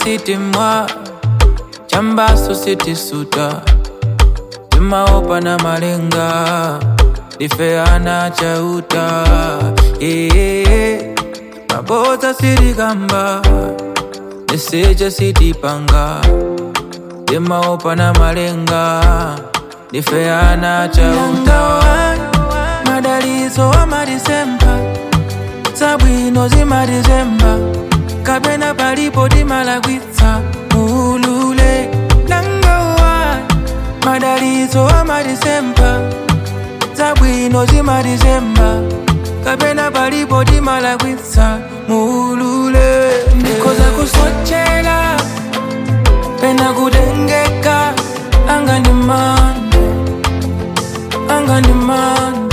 sitimwa chambaso sitisuta timaopa na malenga difeana chauta ee maboza sitikamba niseja sitipanga timaopa na malenga difeana chauta madalizo wa madisemba zabwino zimadizemba kapena palipo timalagwitsa ulule nangawa madalizo wa madisemba zabwino zimadizemba kapena palipo timalagwitsa mulule ndikoza kusochela pena kutengeka anga ndi mande anga ndi mande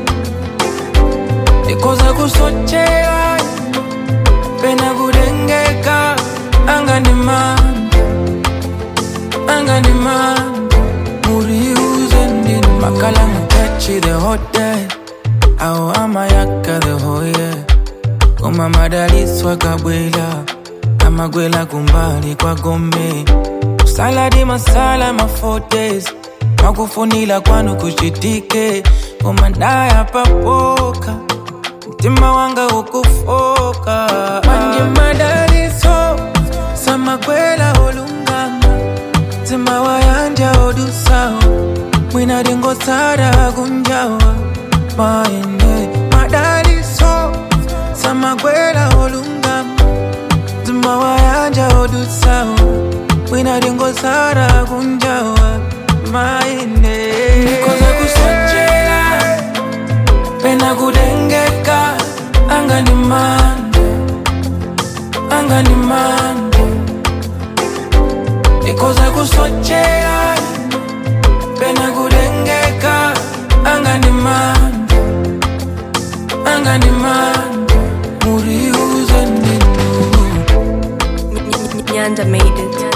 ndikoza kusochela pena kutengeka anga ndi mande anga ndi mande muriuze ndini makala mutachi the hotel au amayaka the hoye koma madaliswa kabwela amagwela kumbali kwa gombe saladi masala mafotes makufunila kwanu kuchitike koma ndaya papoka mtima wanga ukufoka manje madaliso samagwela olungama mtima wayanja odusawo mwina dingosara kunjawa maende madaliso samagwela olungama mtima wayanja odusawo mwina dingosara kunjawa maende nikoza kusochela pena kutengeka anga ndi mande anga ndi mande nikoza kusochela pena kutengeka anga ndi mande anga ndi mande muriuze ndinu Nyanda made it.